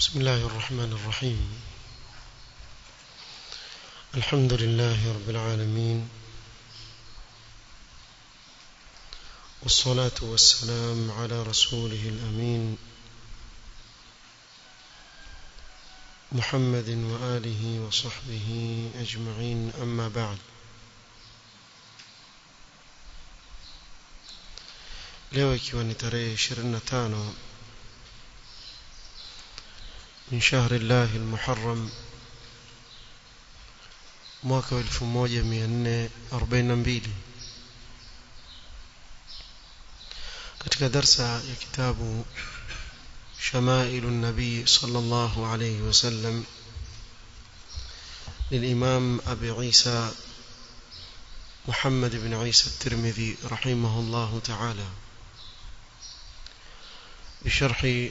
بسم الله الرحمن الرحيم الحمد لله رب العالمين والصلاة والسلام على رسوله الأمين محمد وآله وصحبه أجمعين أما بعد leo ikiwa ni tarehe 25 min shahri llahi almuharram mwaka wa 1442 katika darsa ya kitabu شمائل النبي صلى الله عليه وسلم للإمام أبي عيسى محمد بن عيسى الترمذي رحمه الله تعالى بشرح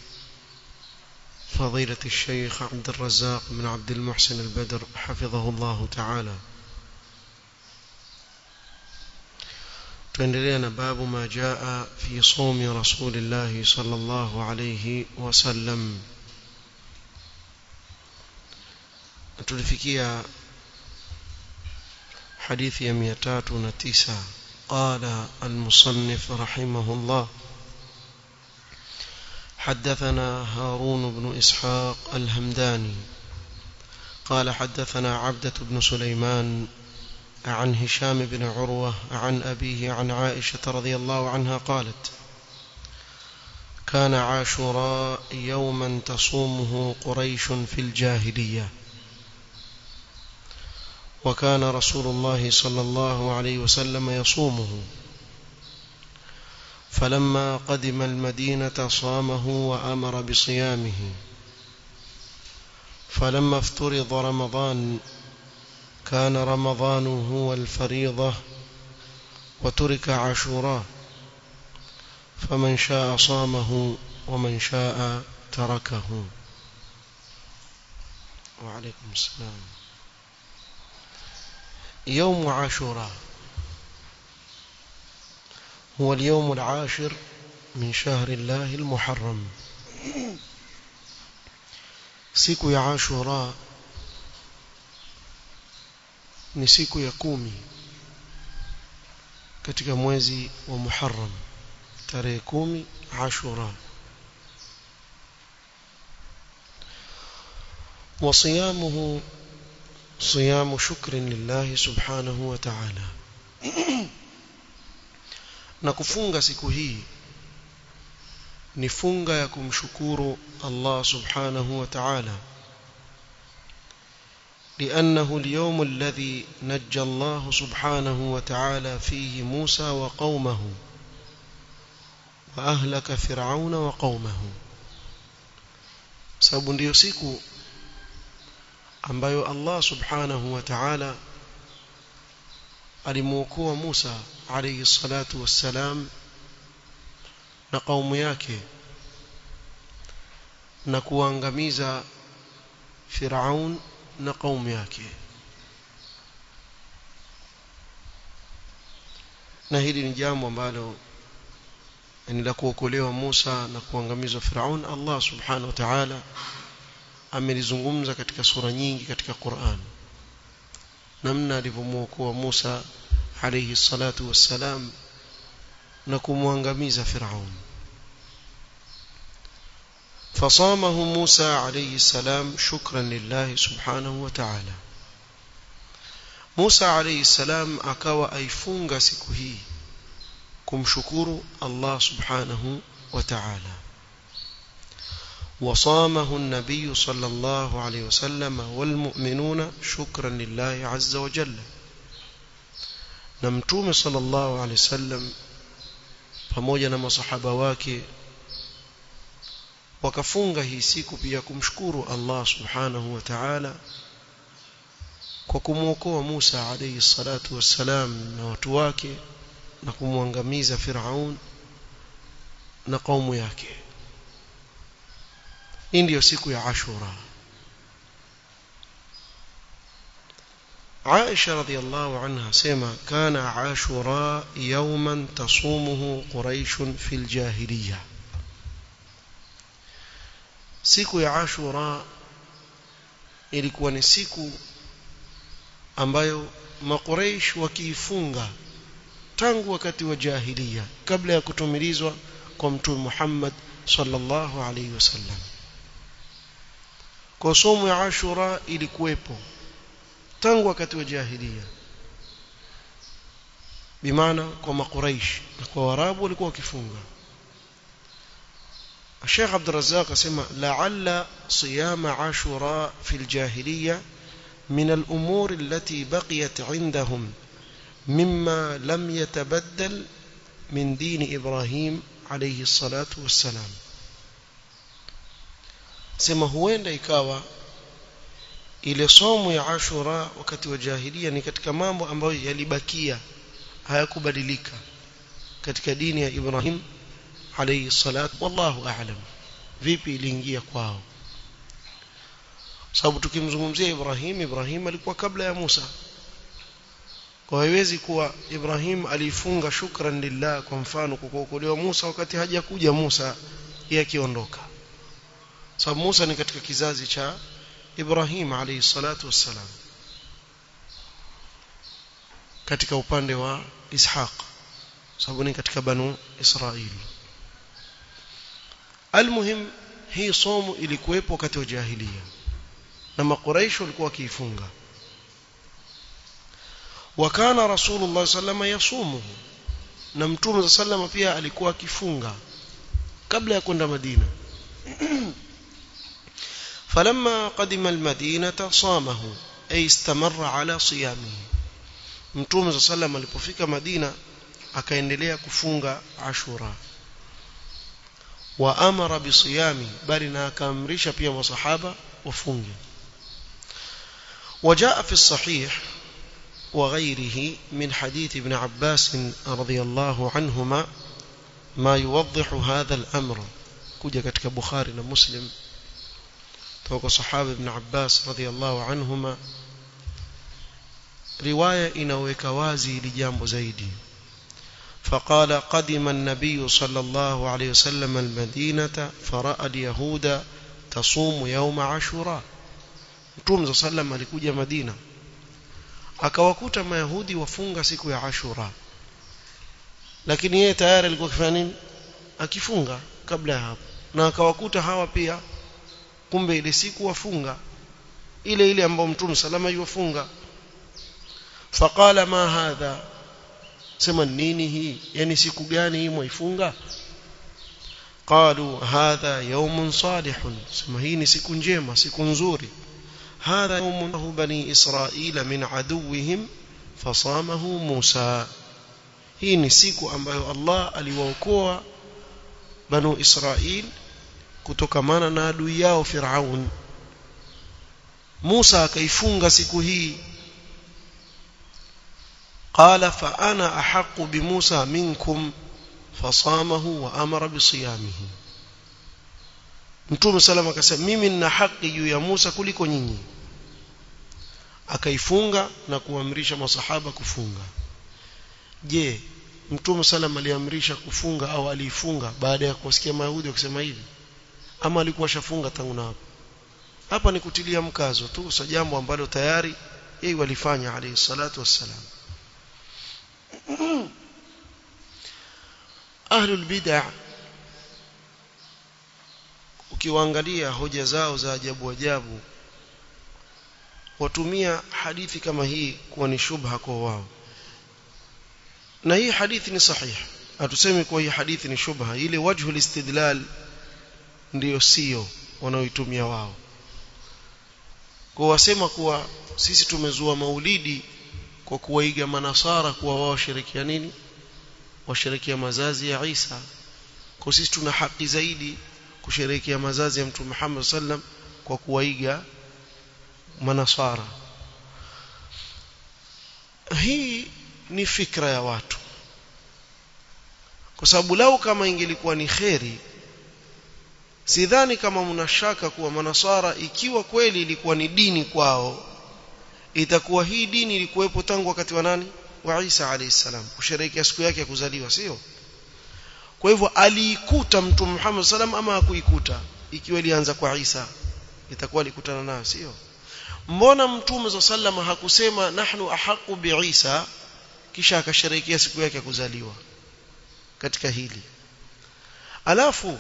فضيلة الشيخ عبد الرزاق بن عبد المحسن البدر حفظه الله تعالى tuendelea باب ما جاء في صوم رسول الله صلى الله عليه وسلم tulifikia hadithi ya 309 قال المصنف رحمه الله حدثنا هارون بن إسحاق الهمداني قال حدثنا عبدة بن سليمان عن هشام بن عروة عن أبيه عن عائشة رضي الله عنها قالت كان عاشوراء يوما تصومه قريش في الجاهلية وكان رسول الله صلى الله عليه وسلم يصومه فلما قدم المدينة صامه وأمر بصيامه فلما افترض رمضان كان رمضان هو الفريضة وترك عاشوراء فمن شاء صامه ومن شاء تركه وعليكم السلام يوم عاشوراء هو اليوم العاشر من شهر الله المحرم siku ya ashura ni siku ya kumi katika mwezi wa muharram tarehe kumi ashura وصيامه صيام شكر لله سبحانه وتعالى na kufunga siku hii ni funga ya kumshukuru Allah subhanahu wa ta'ala لأنه اليوم الذي نجى الله سبحانه وتعالى فيه موسى وقومه وأهلك فرعون وقومه sababu ndiyo siku ambayo Allah subhanahu wa ta'ala alimuokoa Musa alayhi salatu wassalam na kaumu yake na kuangamiza Firaun na kaumu yake na hili ni jambo ambalo ni la kuokolewa Musa na kuangamizwa Firaun Allah subhanahu wa ta'ala amelizungumza katika sura nyingi katika Qur'an namna alivyomuokoa Musa alayhi salatu wassalam na kumwangamiza Firaun فصامه موسى عليه السلام شكرا لله سبحانه وتعالى موسى عليه السلام akawa aifunga siku hii kumshukuru Allah subhanahu wa ta'ala وصامه النبي صلى الله عليه وسلم والمؤمنون شكرا لله عز وجل نمتوم صلى الله عليه وسلم pamoja na masahaba wake wakafunga hii siku pia kumshukuru Allah subhanahu wa ta'ala kwa kumwokoa Musa alayhi salatu wassalam na watu wake na kumwangamiza Firaun na kaumu yake hii ndiyo siku ya Ashura عائشة رضي الله عنها سيما كان عاشوراء يوما تصومه قريش في الجاهلية siku ya Ashura ilikuwa ni siku ambayo maqureish wakiifunga tangu wakati wa jahiliya kabla ya kutumilizwa kwa mtume Muhammad sallallahu alaihi wasallam kwa somo ya Ashura ilikuwepo tangu wakati wa jahiliya bimaana kwa maqureish na kwa warabu walikuwa wakifunga الشيخ عبد الرزاق اسمع لعل صيام عاشوراء في الجاهلية من الأمور التي بقيت عندهم مما لم يتبدل من دين إبراهيم عليه الصلاة والسلام sema huenda ikawa ile somo ya Ashura wakati wa jahiliya ni katika mambo ambayo yalibakia hayakubadilika katika dini ya Ibrahim alayhi salatu wallahu a'lam vipi iliingia kwao sababu tukimzungumzia Ibrahim Ibrahim alikuwa kabla ya Musa kwa haiwezi kuwa Ibrahim alifunga shukran lillah kwa mfano kwa kuokolewa Musa wakati hajakuja Musa yeye akiondoka sababu Musa ni katika kizazi cha Ibrahim alayhi salatu wassalam katika upande wa Ishaq sababu ni katika banu Israili almuhim hii somo ilikuwepo wakati wa jahiliya na makuraish walikuwa wakiifunga wakana rasulullah sallama yasumu na mtume sallama pia alikuwa akifunga kabla ya kwenda madina فلما قدم المدينة صامه أي استمر على صيامه mtume sallam alipofika madina akaendelea kufunga ashura wa amara bisiyami bali na akaamrisha pia masahaba wafunge وجاء في الصحيح وغيره من حديث ابن عباس رضي الله عنهما ما يوضح هذا الأمر كجا katika Bukhari na Muslim toka sahaba ibn Abbas radhiyallahu anhuma riwaya inaweka wazi hili jambo zaidi فقال قدم النبي صلى الله عليه وسلم المدينة فرأى اليهود تصوم يوم عاشوراء Mtume sallam alikuja Madina akawakuta mayahudi wafunga siku ya Ashura lakini yeye tayari alikuwa akifanya nini akifunga kabla ya hapo na akawakuta hawa pia kumbe ile siku wafunga ile ile ambayo Mtume salama yufunga faqala ma hadha sema nini hii yani siku gani hii mwaifunga قالوا هذا يوم صالح sema hii ni siku njema siku nzuri هذا يوم له بني إسرائيل من عدوهم فصامه موسى hii ni siku ambayo Allah aliwaokoa banu Israil kutokamana na adui yao Firaun Musa akaifunga siku hii قال فأنا أحق بموسى منكم فصامه وأمر بصيامه Mtume salama akasema mimi nina haki juu ya Musa kuliko nyinyi akaifunga na kuamrisha masahaba kufunga je Mtume salama aliamrisha kufunga au aliifunga baada ya kuwasikia Mayahudi wakisema hivi ama alikuwa shafunga tangu na hapo hapa ni kutilia mkazo tu sa jambo ambalo tayari yeye walifanya alayhi salatu wassalam ahlul bid'ah ukiwaangalia hoja zao za ajabu ajabu watumia hadithi kama hii kuwa ni shubha kwa wao na hii hadithi ni sahihi hatusemi kuwa hii hadithi ni shubha ile wajhu istidlal ndiyo sio wanaoitumia wao kwa wasema kuwa sisi tumezua maulidi kwa kuwaiga manasara kuwa wao sherekea nini washerekea mazazi ya Isa kwa sisi tuna haki zaidi kusherehekea mazazi ya Mtume Muhammad sallam kwa kuwaiga manasara hii ni fikra ya watu kwa sababu lau kama ingelikuwa ni kheri sidhani kama mnashaka kuwa manasara ikiwa kweli ilikuwa ni dini kwao itakuwa hii dini ilikuwepo tangu wakati wa nani wa Isa alayhi salam kusherehekea siku yake ya kuzaliwa sio kwa hivyo aliikuta mtume Muhammad sallam ama hakuikuta ikiwa ilianza kwa Isa itakuwa alikutana nayo sio mbona mtume za sallama hakusema nahnu ahaqu bi Isa kisha akasherehekea siku yake ya kuzaliwa katika hili alafu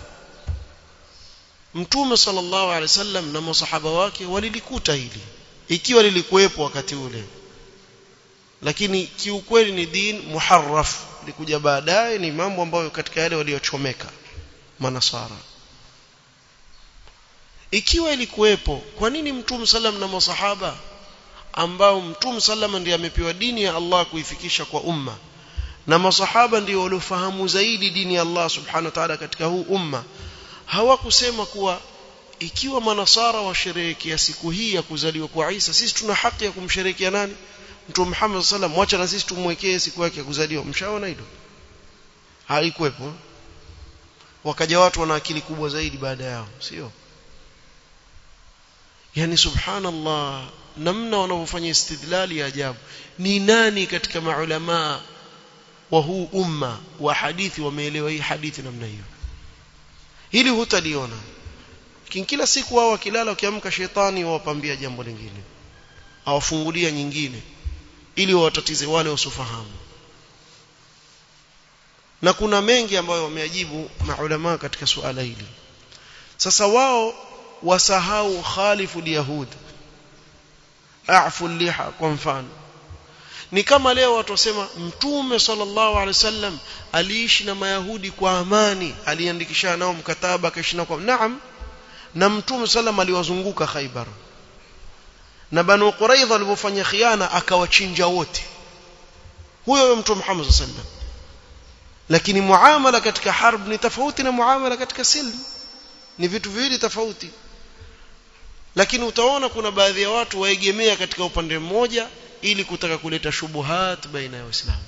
mtume sallallahu alaihi wasallam na masahaba wake walilikuta hili ikiwa lilikuwepo wakati ule lakini kiukweli ni din muharraf likuja baadaye ni mambo ambayo katika yale waliochomeka manasara ikiwa ilikuwepo kwa nini mtume sallam na masahaba ambao mtume sallam ndiye amepewa dini ya Allah kuifikisha kwa umma na masahaba ndio waliofahamu zaidi dini ya Allah subhanahu wa ta'ala katika huu umma hawakusema kuwa ikiwa manasara washerehekea siku hii ya kuzaliwa kwa Isa sisi tuna haki ya kumsherehekea nani Mtume Muhammad sallam wacha na sisi tumwekee siku yake ya kuzaliwa mshaona hilo haikuwepo wakaja watu wana akili kubwa zaidi baada yao sio yani subhanallah namna wanavyofanya istidlali ya ajabu ni nani katika maulama wa huu umma wa hadithi wameelewa hii hadithi namna hiyo hili hutaliona kila siku wao wakilala wakiamka shetani wawapambia jambo lingine awafungulia nyingine ili wawatatize wale wasiofahamu na kuna mengi ambayo wameajibu maulama katika suala hili sasa wao wasahau khalifu liyahud afu liha kwa mfano ni kama leo watu wasema mtume sallallahu alaihi wasallam aliishi na mayahudi kwa amani aliandikisha nao mkataba akaishi nao kwa naam na mtume sallam aliwazunguka Khaibar na Banu Quraidha walipofanya khiana akawachinja wote huyo huyo mtume Muhammad sallallahu alaihi wasallam lakini muamala katika harb ni tofauti na muamala katika silm ni vitu viwili tofauti lakini utaona kuna baadhi ya watu waegemea katika upande mmoja ili kutaka kuleta shubuhat baina ya waislamu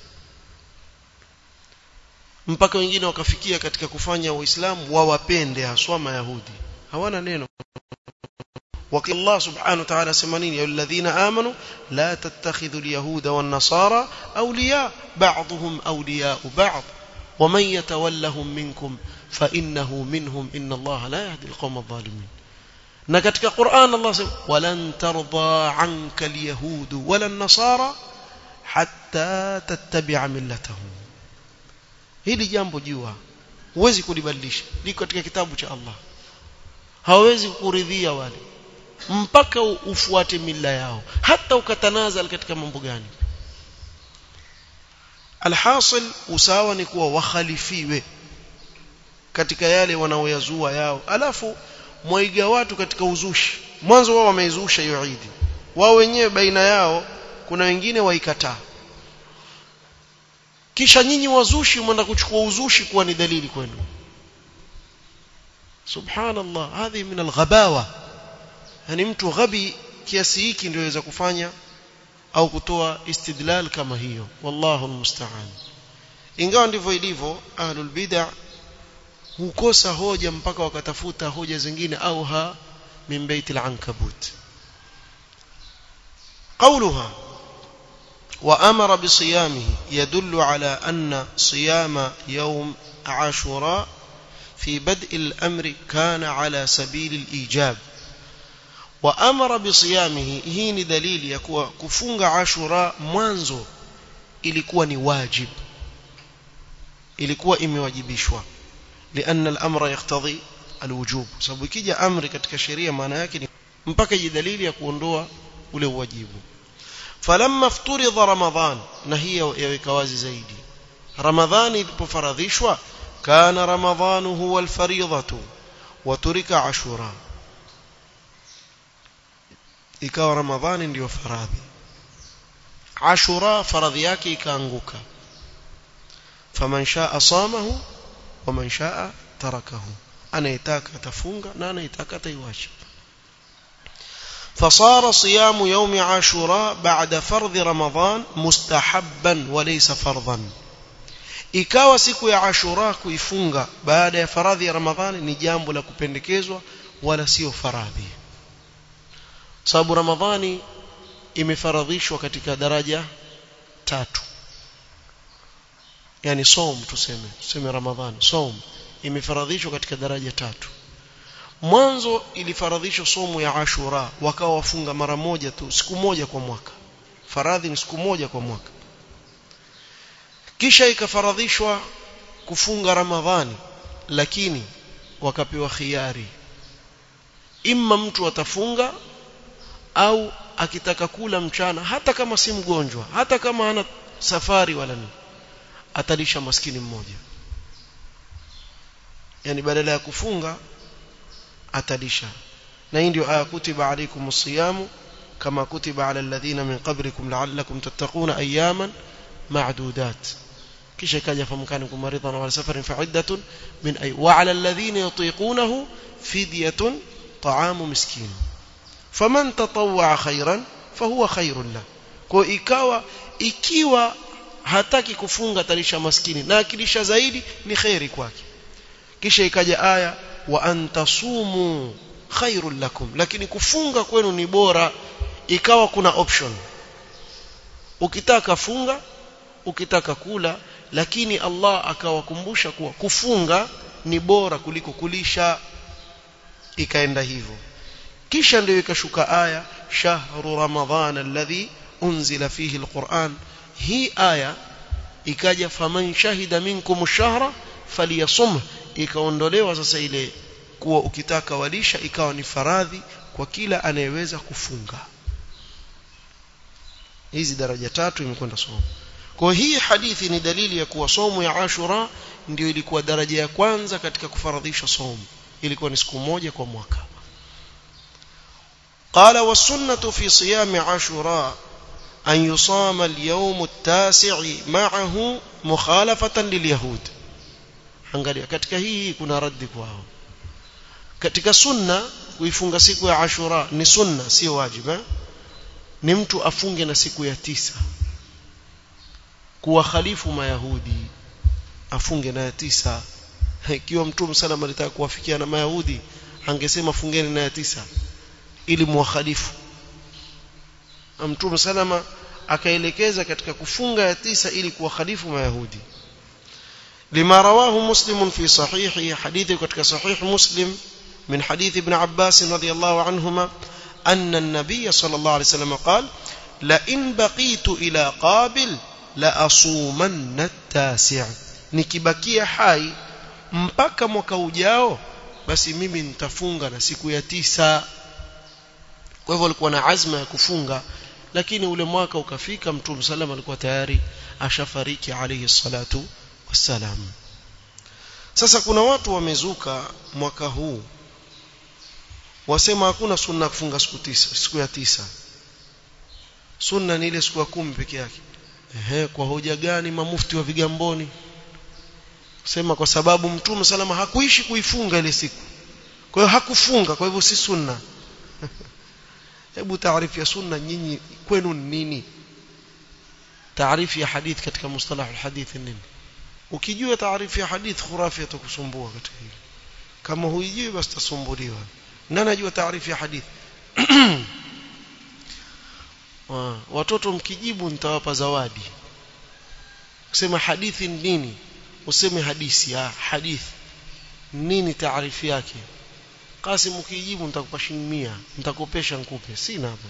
mpaka wengine wakafikia katika kufanya waislamu wawapende haswa mayahudi hawana neno وقال الله سبحانه وتعالى سمانين يا الذين آمنوا لا تتخذوا اليهود والنصارى أولياء بعضهم أولياء بعض ومن يتولهم منكم فإنه منهم إن الله لا يهدي القوم الظالمين na katika Qur'an Allah sema walan tarda anka alyahud wala an-nasara hatta tattabi'a millatahum hili jambo jua huwezi kulibadilisha liko katika kitabu cha Allah hawezi kuridhia wale mpaka ufuate mila yao hata ukatanazal katika mambo gani alhasil usawa ni kuwa wakhalifiwe katika yale wanaoyazua yao alafu mwaiga watu katika uzushi mwanzo wao wameizusha hiyo Eid wao wenyewe baina yao kuna wengine waikataa kisha nyinyi wazushi mwenda kuchukua uzushi kuwa ni dalili kwenu subhanallah hadhi min alghabawa yani mtu ghabi kiasi hiki ndio aweza kufanya au kutoa istidlal kama hiyo wallahu almusta'an ingawa ndivyo ilivyo ahlul bid'ah hukosa hoja mpaka wakatafuta hoja zingine au ha min bait al-ankabut قولها وأمر بصيامه يدل على أن صيام يوم عاشوراء في بدء الأمر كان على سبيل الإيجاب وأمر بصيامه هي دليل يكون كفunga عاشوراء mwanzo ilikuwa ni wajib ilikuwa imewajibishwa لأن الأمر يقتضي الوجوب sababu ikija amri katika sheria maana yake ni mpaka ije dalili ya kuondoa ule uwajibu falamma fturidha ramadhan na hii yaweka wazi zaidi ramadhani ilipofaradhishwa kana ramadhanu huwa alfaridhatu wa turika ashura ikawa ramadhani ndiyo faradhi ashura faradhi yake ikaanguka faman shaa samahu waman shaa tarakahu anayetaka atafunga na anayetaka ataiwacha فصار صيام يوم عاشوراء بعد فرض رمضان مستحبا وليس فرضا ikawa siku ya ashura kuifunga baada ya faradhi ya ramadhani ni jambo la kupendekezwa wala sio faradhi sababu ramadhani imefaradhishwa katika daraja tatu yani som tuseme tuseme ramadhani som imefaradhishwa katika daraja tatu mwanzo ilifaradhishwa somo ya Ashura wakawa wafunga mara moja tu siku moja kwa mwaka faradhi ni siku moja kwa mwaka kisha ikafaradhishwa kufunga Ramadhani lakini wakapewa khiari imma mtu atafunga au akitaka kula mchana hata kama si mgonjwa hata kama hana safari wala nini atalisha maskini mmoja yani badala ya kufunga atalisha na hii ndio aya kutiba alaykum siyamu kama kutiba ala alladhina min qablikum la'allakum tattaquna ayaman ma'dudat kisha ikaja famkanikum maridan wa safarin fa'iddatun min ay wa ala alladhina yutiqunahu fidyatun ta'amu miskin faman tatawwa khairan fahuwa khairun la kwa ikawa ikiwa hataki kufunga talisha maskini na akilisha zaidi ni khairi kwake kisha ikaja aya wa antasumu khairul lakum lakini kufunga kwenu ni bora ikawa kuna option ukitaka funga ukitaka kula lakini Allah akawakumbusha kuwa kufunga ni bora kuliko kulisha ikaenda hivyo kisha ndio ikashuka aya shahru ramadhana alladhi unzila fihi alquran hii aya ikaja faman shahida minkum ash-shahra falyasumhu ikaondolewa sasa ile kuwa ukitaka walisha ikawa ni faradhi kwa kila anayeweza kufunga hizi daraja tatu imekwenda somo kwa hii hadithi ni dalili ya kuwa somo ya Ashura ndio ilikuwa daraja ya kwanza katika kufaradhisha somo ilikuwa ni siku moja kwa mwaka قال والسنة في صيام عاشوراء أن يصام اليوم التاسع معه مخالفة لليهود angalia katika hii kuna raddi kwao katika sunna kuifunga siku ya ashura ni sunna sio wajibu ni mtu afunge na siku ya tisa kuwakhalifu mayahudi afunge na ya tisa ikiwa mtume salama alitaka kuwafikia na mayahudi angesema fungeni na ya tisa ili muwakhalifu mtume salama akaelekeza katika kufunga ya tisa ili kuwakhalifu mayahudi لما رواه مسلم في صحيحه حديث كتك صحيح مسلم من حديث ابن عباس رضي الله عنهما أن النبي صلى الله عليه وسلم قال لئن بقيت إلى قابل لأصومن التاسع nikibakia hai mpaka mwaka ujao basi mimi nitafunga na siku ya tisa kwa hivyo alikuwa na azma ya kufunga lakini ule mwaka ukafika mtume sallam alikuwa tayari ashafariki alayhi salatu wassalam sasa kuna watu wamezuka mwaka huu wasema hakuna sunna kufunga siku tisa siku ya tisa sunna ni ile siku ya kumi peke yake ehe kwa hoja gani mamufti wa vigamboni sema kwa sababu mtume salama hakuishi kuifunga ile siku kwa hiyo hakufunga kwa hivyo si sunna hebu taarifu ya sunna nyinyi kwenu ni nini taarifu ya hadith katika mustalah alhadith nini ukijua taarifu ya hadith khurafi atakusumbua katika hili kama huijui basi tasumbuliwa na najua taarifu ya hadith watoto mkijibu nitawapa zawadi kusema hadithi ni nini useme hadisi ah hadithi nini taarifu yake Kasim ukijibu nitakupa shilingi 100 nitakopesha nikupe sina hapo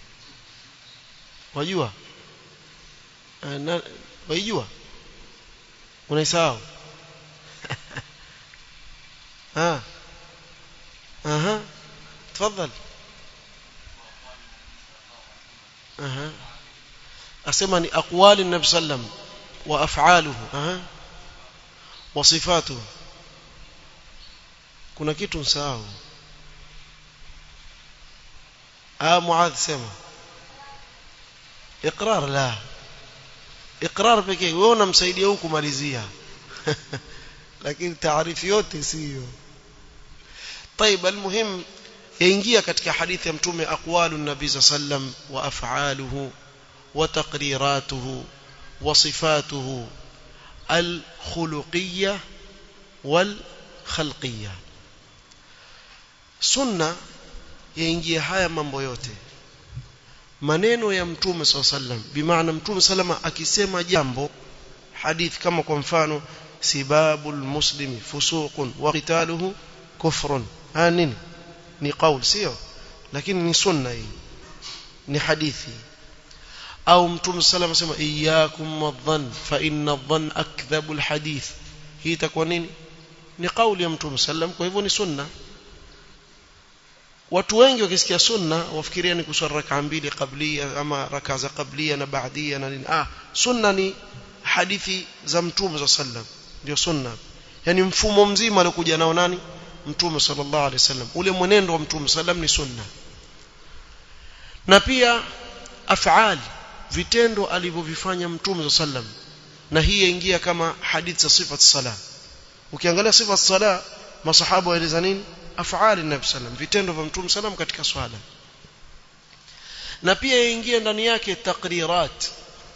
wajua na wajua unaisahau ah aha تفضل aha asema ni aqwali nabii sallam wa af'aluhu aha wa sifatuhu kuna kitu msahau ah muadh sema iqrar la iqrar pekee wewe unamsaidia huku kumalizia lakini taarifu yote sio طيب المهم yaingia katika hadithi ya mtume aqwalu nabii sallam wa af'aluhu wa taqriratuhu wa sifatuhu al-khuluqiyyah wal khalqiyya sunna yaingia haya mambo yote maneno ya mtume SAW sallam bimaana mtume salama akisema jambo hadith kama kwa mfano sibabul muslimi fusuqun wa qitaluhu kufrun ah nini ni qaul sio lakini ni sunna hii ni hadithi au mtume sallam asema iyyakum wadhann fa inna adh-dhann akdhabu alhadith hii itakuwa nini ni kauli ya mtume sallam kwa hivyo ni sunna watu wengi wakisikia sunna wafikiria ni kuswali raka mbili kablia ama raka za kablia na baadia na nini ah sunna ni hadithi za mtume sallam ndio sunna yani mfumo mzima aliokuja nao nani mtume sallallahu alaihi wasallam ule mwenendo wa mtume sallam ni sunna na pia af'al vitendo alivyovifanya mtume sallam na hii yaingia kama hadithi za sifat sala ukiangalia sifat sala masahaba waeleza nini af'al nabii sallam vitendo vya mtume sallam katika swala na pia yaingia ndani yake takrirat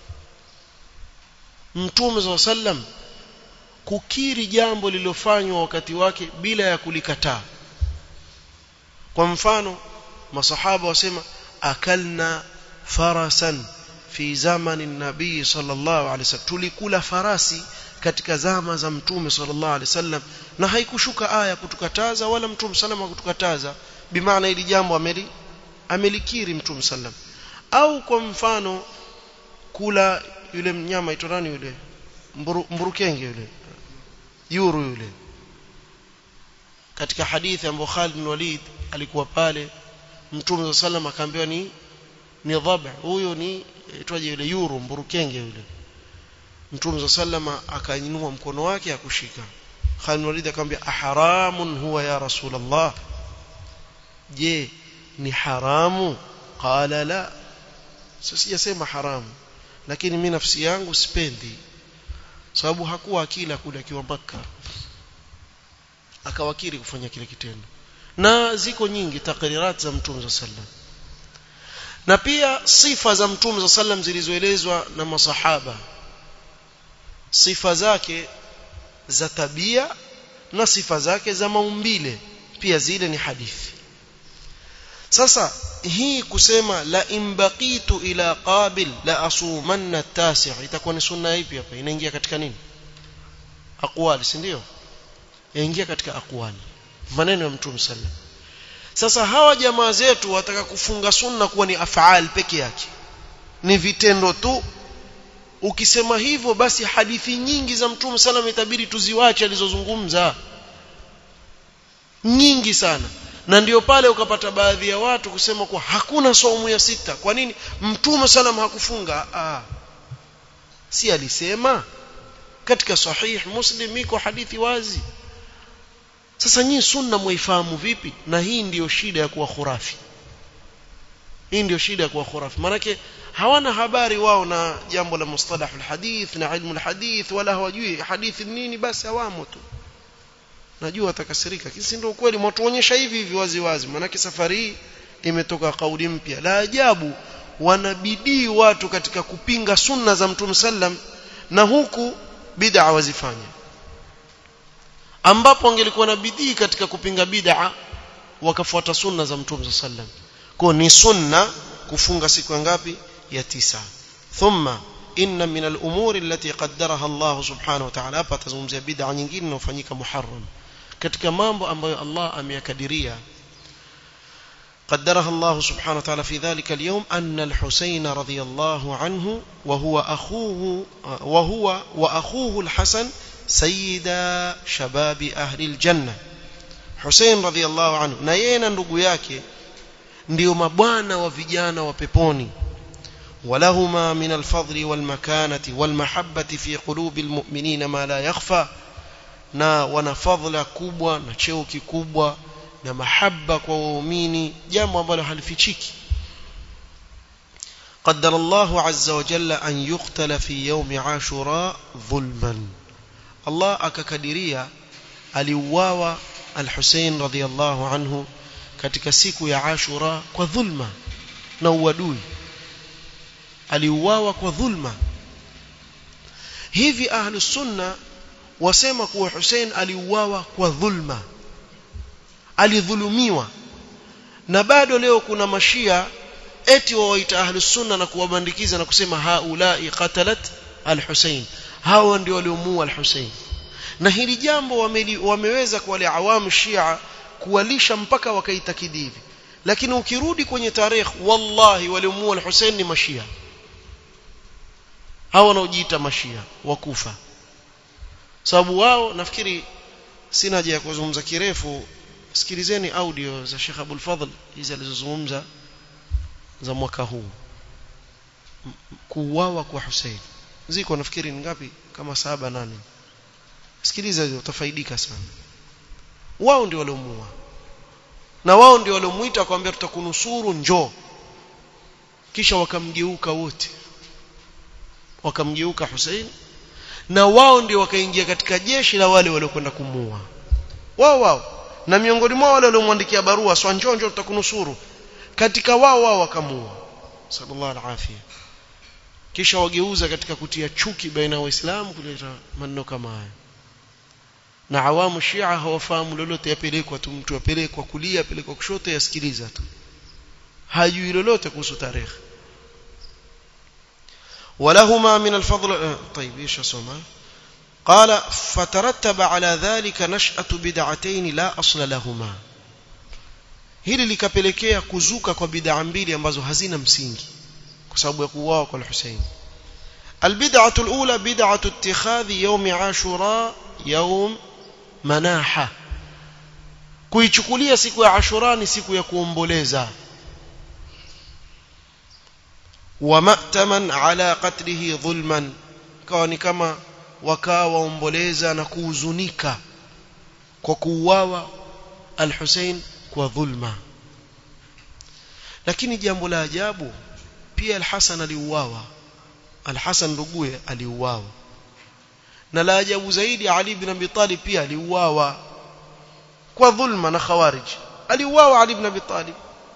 mtume sallam kukiri jambo lililofanywa wakati wake bila ya kulikataa kwa mfano masahaba wasema akalna farasan fi zamani nabii sallallahu alaihi wasallam tulikula farasi katika zama za mtume sallallahu alaihi wasallam na haikushuka aya kutukataza wala mtume sallam kutukataza bimaana ili jambo ameli amelikiri mtume sallam au kwa mfano kula yule mnyama aitwa nani yule mburu, mburukenge yule yuru yule katika hadithi ambayo Khalid bin Walid alikuwa pale mtume sallam akaambiwa ni ni dhab huyo ni itwaje yule yuru mburukenge yule mtume sallama akainua mkono wake akushika Khalid Walid akamwambia aharamun huwa ya rasulullah je ni haramu qala la sasa sijasema haramu lakini mimi nafsi yangu sipendi sababu hakuwa akila kule akiwa Makka akawakiri kufanya kile kitendo na ziko nyingi takrirat za mtume sallam na pia sifa za mtume sallam zilizoelezwa na masahaba sifa zake za tabia na sifa zake za maumbile pia zile ni hadithi sasa hii kusema la imbaqitu ila qabil la asumanna tasi' itakuwa ni sunna ipi hapa inaingia katika nini aqwali si ndio yaingia katika aqwali maneno ya mtume sallam sasa hawa jamaa zetu wataka kufunga sunna kuwa ni afaal peke yake ni vitendo tu ukisema hivyo basi hadithi nyingi za mtume sallam itabidi tuziwache alizozungumza nyingi sana na ndio pale ukapata baadhi ya watu kusema kwa hakuna saumu ya sita kwa nini mtume salam hakufunga ah si alisema katika sahih muslim iko hadithi wazi sasa nyinyi sunna muifahamu vipi na hii ndiyo shida ya kuwa khurafi hii ndiyo shida ya kuwa khurafi manake hawana habari wao na jambo la mustalah alhadith na ilmu alhadith wala hawajui hadithi nini basi hawamo tu najua watakasirika kisi ndio ukweli mtuonyesha hivi hivi wazi wazi manake safari hii imetoka kauli mpya la ajabu wanabidii watu katika kupinga sunna za mtume sallam na huku bid'a wazifanya ambapo angelikuwa na bidii katika kupinga bid'a wakafuata sunna za mtume sallam kwa ni sunna kufunga siku ngapi ya tisa thumma inna min al-umuri allati qaddaraha Allah subhanahu wa ta'ala hapa tazungumzia bid'a nyingine inayofanyika muharram katika mambo ambayo Allah ameyakadiria قدرها الله سبحانه وتعالى في ذلك اليوم أن الحسين رضي الله عنه وهو أخوه وهو وأخوه الحسن سيدا شباب أهل الجنة حسين رضي الله عنه نينا ndugu yake ndio mabwana wa vijana wa peponi ولهما من الفضل والمكانة والمحبة في قلوب المؤمنين ما لا يخفى na wana fadhila kubwa na cheo kikubwa na mahaba kwa waumini jambo ambalo halifichiki قدر الله عز وجل أن يقتل في يوم عاشوراء ظلما الله akakadiria aliuawa al-Hussein radhiyallahu anhu katika siku ya Ashura kwa dhulma na uadui aliuawa kwa dhulma hivi ahlus sunna wasema kuwa Hussein aliuawa kwa dhulma alidhulumiwa na bado leo kuna mashia eti wawaita ahlus sunna na kuwabandikiza na kusema haulai qatalat al-Hussein hawa ndio waliomuua al-Hussein na hili jambo wameli, wameweza kwa wale awamu shia kuwalisha mpaka wakaitakidi hivi lakini ukirudi kwenye tarehe wallahi waliomua al-Hussein ni mashia hao wanaojiita mashia wakufa sababu wao nafikiri sina haja ya kuzungumza kirefu sikilizeni audio za Sheikh Abdul Fadhl hizi alizozungumza za mwaka huu kuuawa kwa Hussein ziko nafikiri ni ngapi kama saba nane sikiliza hizo utafaidika sana wao ndio waliomuua na wao ndio waliomuita akamwambia tutakunusuru njoo kisha wakamgeuka wote wakamgeuka Hussein na wao ndio wakaingia katika jeshi la wale waliokwenda kumuua wao wao na miongoni mwao wale waliomwandikia barua swa njoo njoo tutakunusuru katika wao wao wakamuua sallallahu alaihi kisha wageuza katika kutia chuki baina ya waislamu kuleta maneno kama haya na awamu shia hawafahamu lolote yapelekwa tu mtu apelekwa kulia apelekwa kushoto yasikiliza tu hajui lolote kuhusu tarehe ولهما من الفضل طيب ايش اسمع قال فترتب على ذلك نشأة بدعتين لا أصل لهما hili likapelekea kuzuka kwa bid'a mbili ambazo hazina msingi kwa sababu ya kuuawa kwa Hussein البدعة الأولى بدعة اتخاذ يوم عاشوراء يوم مناحة kuichukulia siku ya Ashura ni siku ya kuomboleza wa ma'taman ala qatlihi dhulman kawa ni kama wakaa waomboleza na kuhuzunika kwa kuuawa al-Hussein kwa dhulma lakini jambo la ajabu pia al-Hasan aliuawa al-Hasan nduguye aliuawa na la ajabu zaidi Ali ibn Abi Talib pia aliuawa kwa dhulma na khawarij aliuawa Ali ibn Abi Talib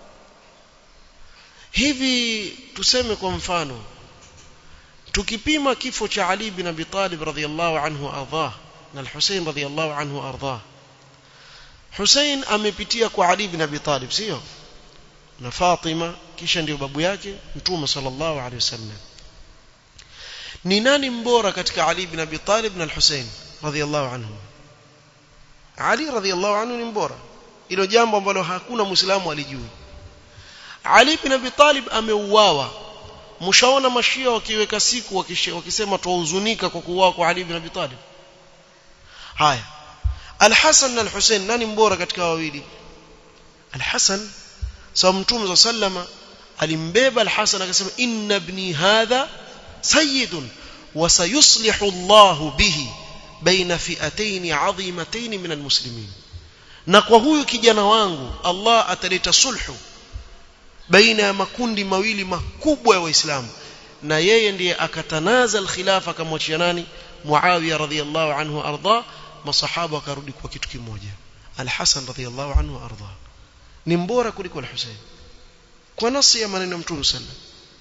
hivi tuseme kwa mfano tukipima kifo cha Ali ibn Abi Talib radhiyallahu anhu ardhah na al-Hussein radhiyallahu anhu ardhah Hussein amepitia kwa Ali ibn Abi Talib sio na Fatima kisha ndio babu yake Mtume sallallahu alaihi wasallam ni nani mbora katika Ali ibn Abi Talib na al-Hussein radhiyallahu anhu Ali radhiyallahu anhu ni mbora hilo jambo ambalo hakuna muislamu alijui Ali ibn Abi Talib ameuawa mshaona mashia wakiweka siku wakisema tuhuzunika kwa kuuawa kwa Ali ibn Abi Talib haya Al-Hasan na Al-Hussein nani mbora katika wawili Al-Hasan sawa mtume sallama alimbeba Al-Hasan akasema inna ibni hadha sayyidun wa sayuslihu Allah bihi baina fi'atayn 'azimatayn min al-muslimin na kwa huyu kijana wangu Allah ataleta sulhu baina ya makundi mawili makubwa ya waislamu na yeye ndiye akatanaza al-khilafa akamwachia nani Muawiya radhiyallahu anhu arda masahaba wakarudi kwa kitu kimoja al-Hasan radhiyallahu anhu arda ni mbora kuliko al-Husayn kwa nasi ya maneno ya Mtume sallam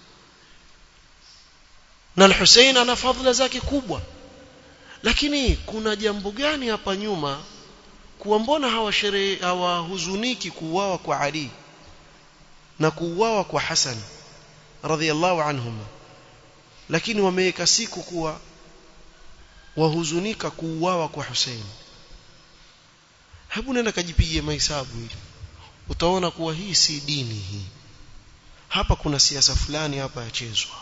na al-Husayn ana fadhila zake kubwa lakini kuna jambo gani hapa nyuma kuwa mbona hawasherehe hawahuzuniki kuuawa kwa Ali na kuuawa kwa Hasan radhiyallahu anhuma lakini wameweka siku kuwa wahuzunika kuuawa kwa Hussein hebu nenda kajipigie mahesabu hili utaona kuwa hii si dini hii hapa kuna siasa fulani hapa yachezwa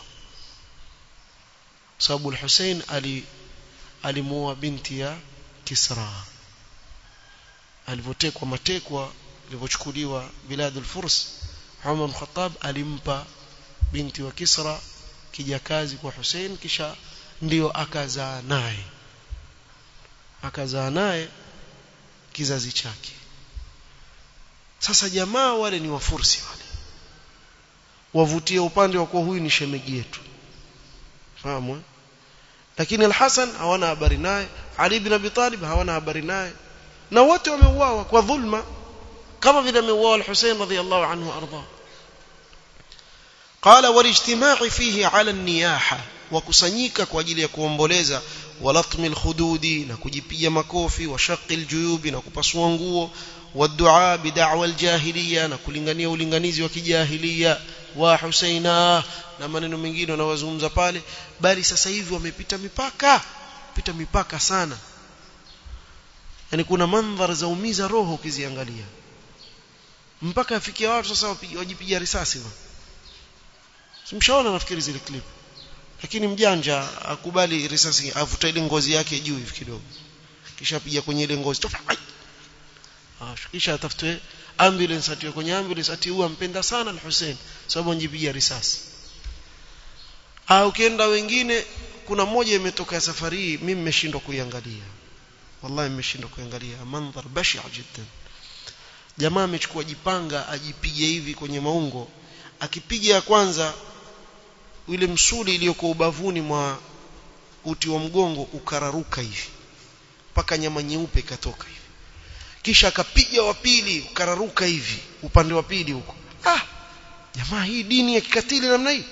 sababu al-Hussein ali alimuoa binti ya Kisra alivotekwa matekwa alivyochukuliwa biladul furs Umar Khattab alimpa binti wa Kisra kijakazi kwa Hussein kisha ndio akazaa naye akazaa naye kizazi chake sasa jamaa wale ni wafursi wale wavutie upande wa kuwa huyu ni shemegi yetu fahamu lakini al-Hasan hawana habari naye Ali ibn Abi Talib hawana habari naye na wote wameuawa kwa dhulma kama vile ameuawa al-Husayn radhiyallahu anhu arda قال والاجتماع فيه على النياحه wakusanyika kwa ajili ya kuomboleza walatmi alkhududi na kujipiga makofi wa shaqi aljuyubi na kupasua nguo wadua bid'wa aljahiliya na kulingania ulinganizi wa kijahilia wa Husaina na maneno mengine wanawazungumza pale bali sasa hivi wamepita mipaka pita mipaka sana yani kuna mandhari za umiza roho ukiziangalia mpaka afikia watu sasa wajipiga risasi simshaona nafikiri zile clip lakini mjanja akubali risasi avuta ile ngozi yake juu hivi kidogo kisha piga kwenye ile ngozi tofa ah kisha atafutwe ambulance atiwe kwenye ambulance atiua mpenda sana al-Hussein sababu anjipiga risasi ah ukienda wengine kuna mmoja imetoka safari hii mimi nimeshindwa kuiangalia wallahi nimeshindwa kuangalia mandhar bashia jiddan jamaa amechukua jipanga ajipige hivi kwenye maungo akipiga ya kwanza ile msuli iliyokuwa ubavuni mwa uti wa mgongo ukararuka hivi mpaka nyama nyeupe ikatoka hivi kisha akapiga wa pili ukararuka hivi upande wa pili huko ah jamaa hii dini ya kikatili namna hii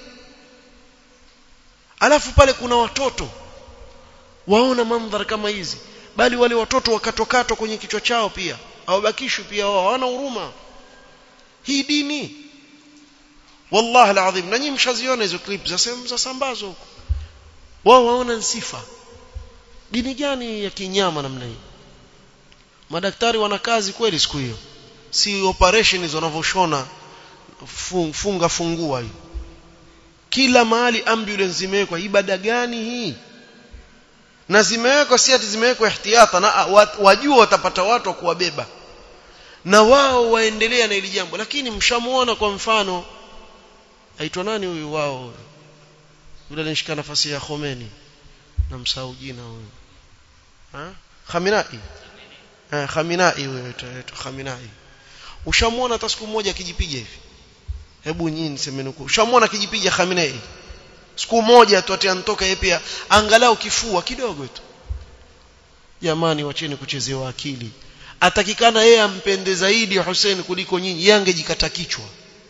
alafu pale kuna watoto waona mandhari kama hizi bali wale watoto wakatokatwa kwenye kichwa chao pia hawabakishwi pia wao hawana huruma hii dini wallahi alazim na nyinyi mshaziona hizo clip za sehemu za sambazo huko wao waona sifa dini gani ya kinyama namna hii madaktari wana kazi kweli siku hiyo si operation hizo wanavyoshona funga fungua hiyo kila mahali ambulance zimewekwa ibada gani hii na zimewekwa si ati zimewekwa ihtiyata na wajua watapata watu wa kuwabeba na wao waendelea na hili jambo lakini mshamuona kwa mfano aitwa nani huyu wao yule anashika nafasi ya Khomeini na msahau jina huyu ha Khamenei eh Khamenei huyo aitwa Khamenei ushamuona hata siku moja akijipiga hivi hebu nyinyi nisemeni huko ushamuona akijipiga Khamenei siku moja tu ati anatoka yeye pia angalau kifua kidogo tu jamani wacheni kuchezewa akili atakikana yeye ampende zaidi Hussein kuliko nyinyi yeye angejikata kichwa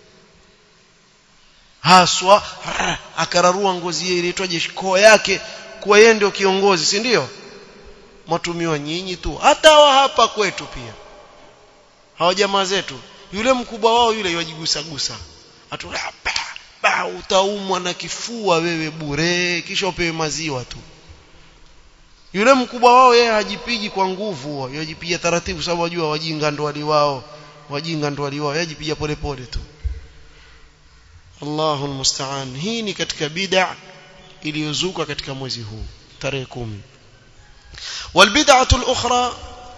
haswa akararua ngozi yake inaitwaje koo yake kuwa yeye ndio kiongozi si ndio matumiwa nyinyi tu hata wa hapa kwetu pia hawa jamaa zetu yule mkubwa wao yule yajigusa gusa atu ba utaumwa na kifua wewe bure kisha upewe maziwa tu yule mkubwa wao yeye hajipigi kwa nguvu yajipiga taratibu sababu wajua wajinga ndo wali wao wajinga ndo wali wao yajipiga polepole tu Allahu almusta'an hii ni katika bid'a iliyozuka katika mwezi huu tarehe 10 والبدعه الاخرى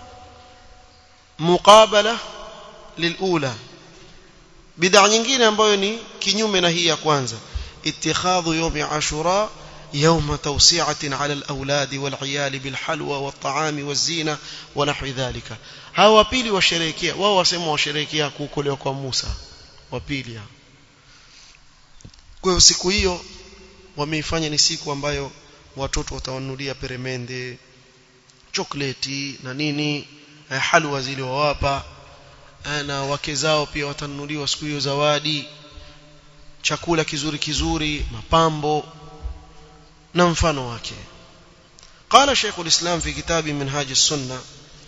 مقابله للاولى bid'a nyingine ambayo ni kinyume na hii ya kwanza اتخاذ يوم عاشوراء يوم توسعة على الأولاد والعيال بالحلوى والطعام والزينة ونحو ذلك هاو وبيلي وشريكيا وهو وسموا وشريكيا kuokolewa kwa Musa wapili kwa hiyo siku hiyo wameifanya ni siku ambayo watoto watawanulia peremende chokoleti na nini halwa zile wawapa na wake zao pia watanunuliwa siku hiyo zawadi chakula kizuri kizuri mapambo na mfano wake قال شيخ الإسلام في كتاب منهاج السنة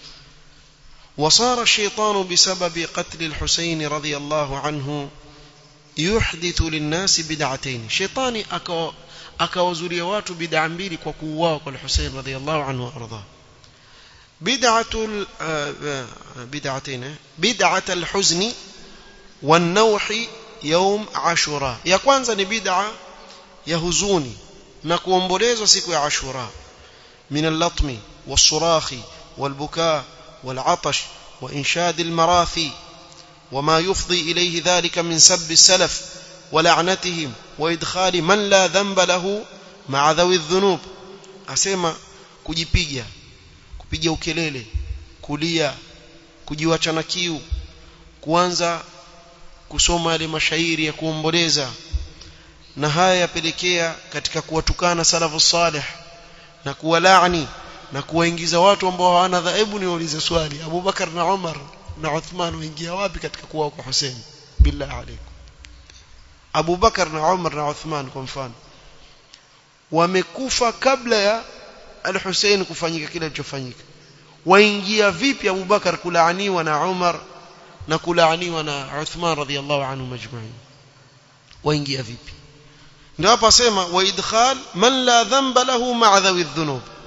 وصار الشيطان بسبب قتل الحسين رضي الله عنه يحدث للناس بدعتين شيطاني أكو akawazuria watu bid'a mbili kwa kuuawa kwa Hussein radhiyallahu anhu warda bid'atul bid'atayn bid'at al-huzn wan-nawh yawm ashura ya kwanza ni bid'a ya huzuni na kuombolezwa siku ya ashura min al-latmi was-surahi wal-bukaa wal-'atash wa inshad al-marathi وما يفضي إليه ذلك من سب السلف ولعنتهم وإدخال من لا ذنب له مع ذوي الذنوب أسمى kujipiga kupiga ukelele kulia kujiwacha na kiu kuanza kusoma yale mashairi ya kuomboleza na haya yapelekea katika kuwatukana salafu salih na kuwalaani na kuwaingiza watu ambao hawana dhaibu niwaulize swali Abu Bakar na Umar na Uthman waingia wapi katika kuwa kwa Hussein billahi alaykum Abu Bakar na Umar na Uthman kwa mfano wamekufa kabla ya al-Hussein kufanyika kile kilichofanyika waingia vipi Abu Bakar kulaaniwa na Umar na kulaaniwa na Uthman radhiyallahu anhu majma'in waingia vipi ndio hapa sema wa idkhal man la dhanba lahu ma'a dhawi dhunub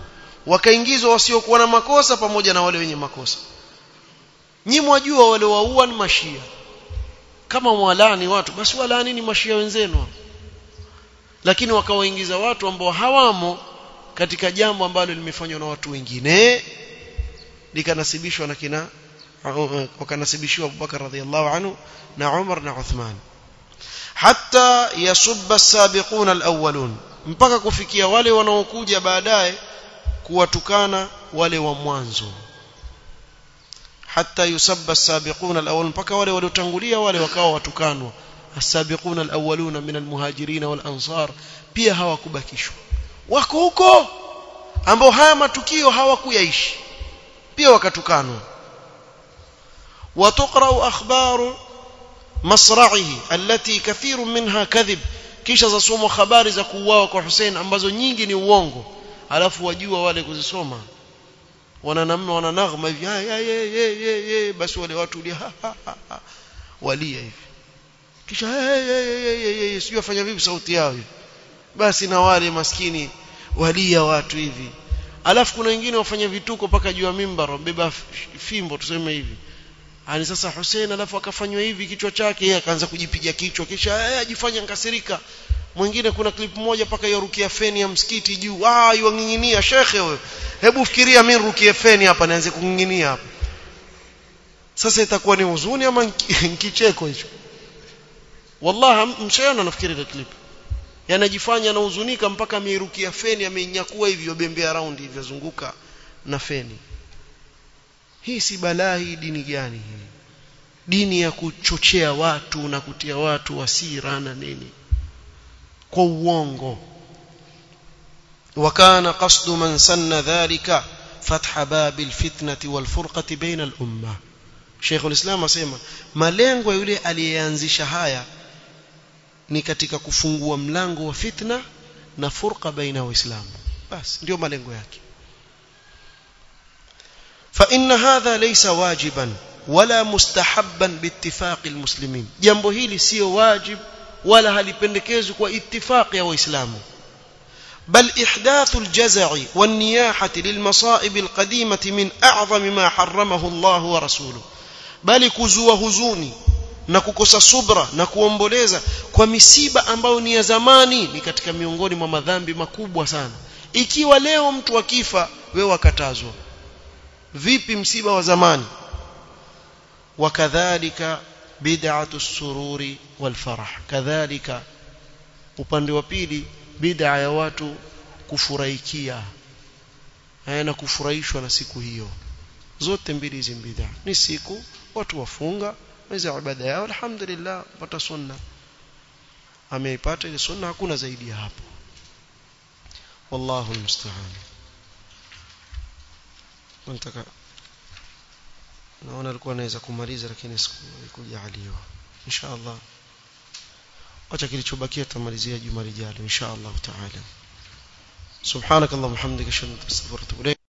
wakaingizwa wasiokuwa na makosa pamoja na wale wenye makosa nyi mwajua wale waua ni mashia kama mwalani watu basi walani ni mashia wenzenu lakini wakawaingiza watu ambao hawamo katika jambo ambalo limefanywa na watu wengine likanasibishwa na kina wakanasibishiwa Abubakar radhiallahu anhu na Umar na Uthman hatta yasubba as-sabiquna al-awwalun mpaka kufikia wale wanaokuja baadaye kuwatukana wale wa mwanzo hatta yusabba as-sabiquna al-awwalun mpaka wale waliotangulia wale wakawa watukanwa as-sabiquna al-awwaluna min al-muhajirin wal-ansar pia hawakubakishwa wako huko ambao haya matukio hawakuyaishi pia wakatukanwa وتقرأ أخبار مصرعه التي كثير منها كذب kisha zasomwa habari za kuuawa kwa Hussein ambazo nyingi ni uongo alafu wajua wale kuzisoma wananamna wananaghma hivi ye basi wale watu ulia walia hivi kisha sijui afanya vipi sauti yao hivi basi na wale maskini walia watu hivi alafu kuna wengine wafanya vituko mpaka juu ya mimbar wabeba fimbo tuseme hivi ani sasa Hussein alafu akafanywa hivi kichwa chake yeye akaanza kujipiga kichwa kisha ajifanya nkasirika mwingine kuna clip moja paka yarukia feni ya msikiti juu ah yuanginginia shekhe wewe hebu fikiria mimi rukie feni hapa nianze kunginginia hapa sasa itakuwa ni huzuni ama kicheko hicho wallahi mshaona nafikiri ile clip yanajifanya anahuzunika mpaka ameirukia feni ameinyakua hivi yobembea round hivi yazunguka na feni hii si balaa hii dini gani hii dini ya kuchochea watu na kutia watu wasira na nini kwa uongo وكان قصد من سن ذلك فتح باب الفتنة والفرقة بين الأمة شيخ الإسلام asema malengo yule aliyeanzisha haya ni katika kufungua mlango wa fitna na furqa baina waislamu basi ndio malengo yake فإن هذا ليس واجبا ولا مستحبا باتفاق المسلمين jambo hili sio wajib wala halipendekezwi kwa ittifaq ya waislamu بل إحداث الجزع والنياحة للمصائب القديمة من أعظم ما حرمه الله ورسوله بل كزوا هزوني na kukosa subra na kuomboleza kwa misiba ambayo ni ya zamani ni katika miongoni mwa madhambi makubwa sana ikiwa leo mtu akifa wewe wakatazwa vipi msiba wa zamani wakadhalika bid'atu sururi wal farah kadhalika upande wa pili bid'a ya watu kufurahikia na kufurahishwa na siku hiyo zote mbili hizi bid'a ni siku watu wafunga mwezi wa ibada yao alhamdulillah pata sunna ameipata ile sunna hakuna zaidi ya hapo wallahu almusta'an nataka naona alikuwa anaweza kumaliza lakini sikujaliwa inshallah acha kilichobakia tutamalizia juma lijalo inshallah taala subhanakallahumma hamdika ashhadu an la ilaha illa anta astaghfiruka wa atubu ilayk